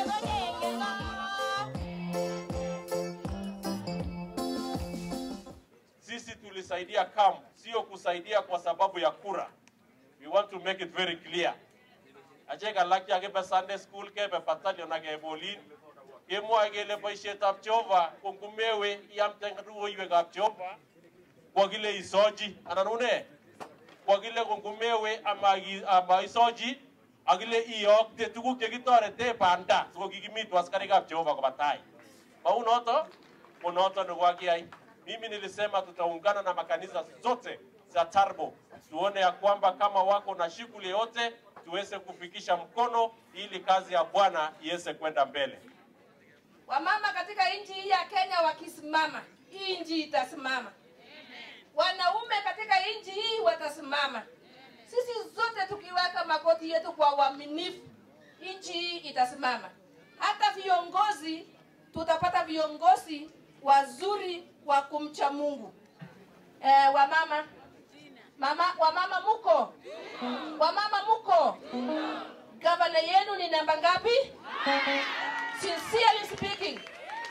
Sisi tulisaidia camp, sio kusaidia kwa sababu ya kura. We want to make it very clear. Ache kalak ya kebe Sunday school kebe battalion ake bolin. Kemwoe kele boisietab Jehova kongumewe iamte ruoiwekab Jehova kwa kile isochi anan une kwa kile kongumewe ama ama isochi akile iyokte tuguk chekitorete banda sikokikimitu askarikab Jehova koba tai. Mau noto ko noto nekakiyai. Mimi nilisema tutaungana na makanisa zote za Tarbo tuone ya kwamba kama wako na shughuli yote tuweze kufikisha mkono ili kazi ya Bwana iweze kwenda mbele. Wamama katika nchi hii ya Kenya wakisimama, hii nchi itasimama. Wanaume katika nchi hii watasimama. Sisi zote tukiweka magoti yetu kwa uaminifu, nchi hii itasimama. Hata viongozi tutapata viongozi wazuri wa kumcha Mungu. Eh, wamama mama, wamama muko, wamama muko, gavana yenu ni namba ngapi? Sincerely speaking,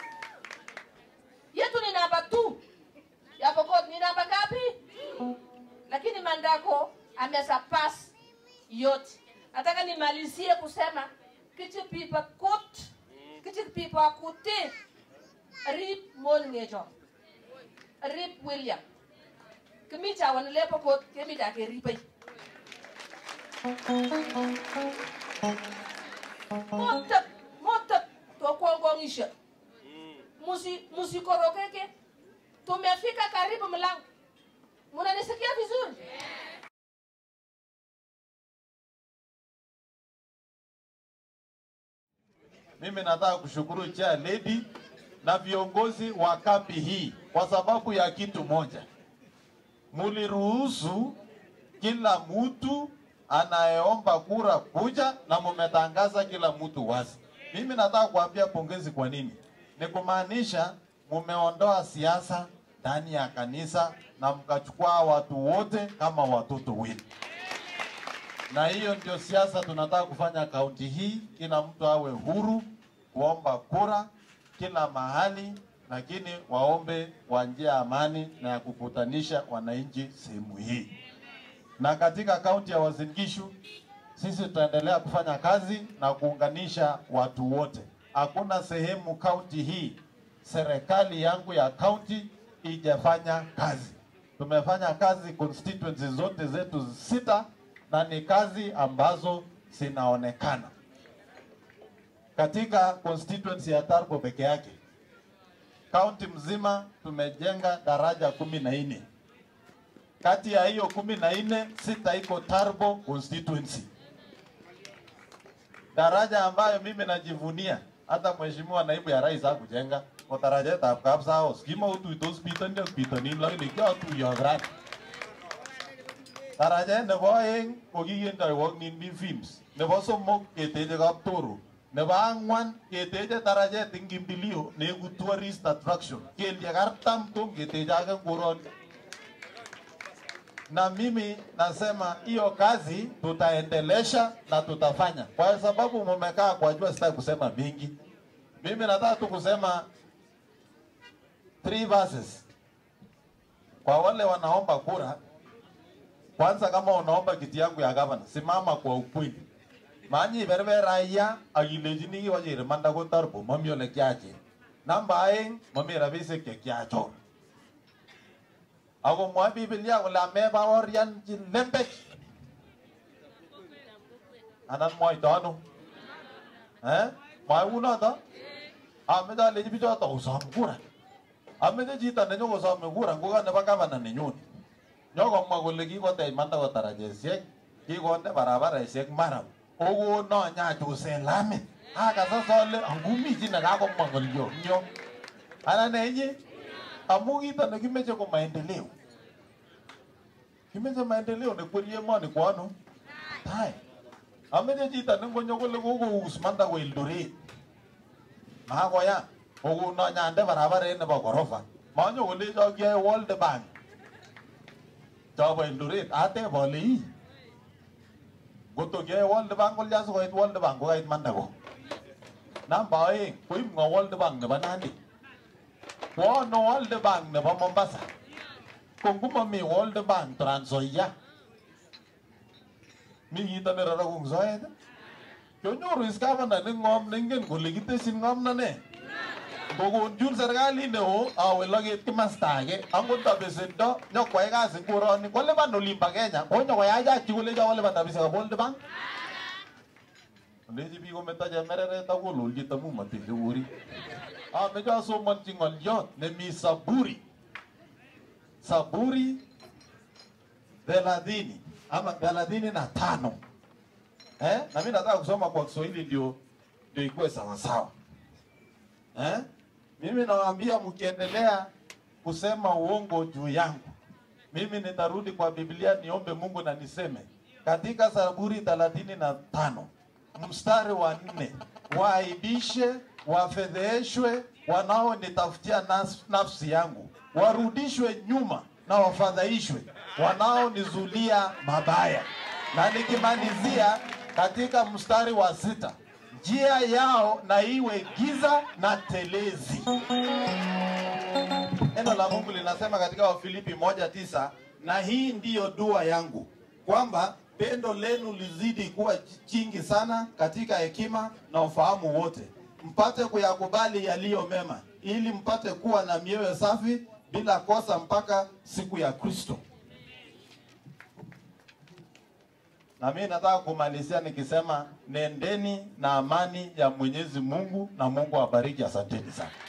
yetu ni namba 2 ya Pokot ni namba ngapi? Lakini Mandako amesurpass yote. Nataka nimalizie kusema kichi pipa kut kichi pipa kuti rip mon ngejo rip William kimita wan le Pokot kimita ke ripai motep motep to kuongongisha musi musikorokeke tumefika karibu mlango munanisikia vizuri Mimi nataka kushukuru chair lady na viongozi wa kambi hii kwa sababu ya kitu moja, muliruhusu kila mtu anayeomba kura kuja na mumetangaza kila mtu wazi. Mimi nataka kuambia pongezi. Kwa nini? Ni kumaanisha mumeondoa siasa ndani ya kanisa na mkachukua watu wote kama watoto wenu na hiyo ndio siasa tunataka kufanya kaunti hii. Kila mtu awe huru kuomba kura kila mahali, lakini waombe kwa njia ya amani na ya kukutanisha wananchi sehemu hii. Na katika kaunti ya Uasin Gishu sisi tutaendelea kufanya kazi na kuunganisha watu wote. Hakuna sehemu kaunti hii serikali yangu ya kaunti ijafanya kazi. Tumefanya kazi constituency zote zetu sita na ni kazi ambazo zinaonekana katika constituency ya Tarbo peke yake. Kaunti mzima tumejenga daraja kumi na nne. Kati ya hiyo kumi na nne, sita iko Tarbo constituency, daraja ambayo mimi najivunia hata mheshimiwa naibu ya rais hakujenga ko darajetab Kapsaos kimautuitos bitonin bitonin lakini kiatuiyo rat Darajet nebo oeng ko kikendoi Nindi Films. Nebo somok keteche Kaptoro. Nebo ang'wan keteche darajet eng Kimbilio neiku tourist attraction. Kelyek artam tom keteche ake koroni. Na mimi nasema hiyo kazi tutaendelesha na tutafanya, kwa sababu mumekaa kwa jua, sitaki kusema mingi. Mimi nataka tu kusema three verses kwa wale wanaomba kura kwanza kama unaomba kiti yangu ya gavana, simama kwa ukweli. Manyi berber raia akilechini kiwachere manda ko Tarbo mami ole kiache. Namba aeng mami rabisiek che kiachor. Ako mwa Biblia kole amebaorian chi lembech. Anan mwaito ano? Eh? Mwa unoto? Ameche alechi bichoto kosom kura. Ameche chito nenyokosome kura ngoka nebo gavana nenyone nyokomwa kole kikotech manda tarajesiek kikonde barabaresiek maram okono nyachusen lamit akasas ale angumi chi nekakomwa ngolyo nyo anan enye amu kito nekimeche ko maendeleo kimeche maendeleo nekweri emoni kwa ano tai ameche chito nengonyo kole kokous manda ko Eldoret makoya okono nyande barabaret nebo gorofa manyo kolecho kiyae World Bank chobo Eldoret ateb ale ii ngoto kiyae World Bank kolya sikoit World Bank kokait manda ko namba oeng koib ng'o World Bank nebo Nandi kwo no World Bank nebo Mombasa ko ngumomi World Bank Trans Nzoia mi kito nerorokung soet ii? Kyonyoru is gavana ne ng'om nengen kole kitesyin ng'omnonet ngokonjul serikalit neo awe loget kimasta age angot tabesendo nyokwai kazi nguroni kolipan olimbo Kenya konyokoyachak kolecho kolipan rabisiek ab World Bank Olechi biik kometo chemereret ak kololchi tamu matinde uri ameche asomonchi ng'olyot nemi Saburi Saburi thelathini ama thelathini na tano eh? na mimi nataka kusoma kwa Kiswahili ndio ndio ikuwe sawasawa eh? Mimi nawaambia mkiendelea kusema uongo juu yangu, mimi nitarudi kwa Biblia niombe Mungu na niseme katika Zaburi thelathini na tano mstari wa nne waaibishe, wafedheheshwe wanaonitafutia nas- nafsi yangu, warudishwe nyuma na wafadhaishwe wanaonizulia mabaya. Na nikimalizia katika mstari wa sita njia yao na iwe giza na telezi. Neno la Mungu linasema katika Wafilipi moja tisa na hii ndiyo dua yangu kwamba pendo lenu lizidi kuwa jingi sana katika hekima na ufahamu wote, mpate kuyakubali yaliyo mema, ili mpate kuwa na mioyo safi bila kosa mpaka siku ya Kristo. Na mimi nataka kumalizia nikisema nendeni na amani ya Mwenyezi Mungu na Mungu awabariki. Asanteni sana.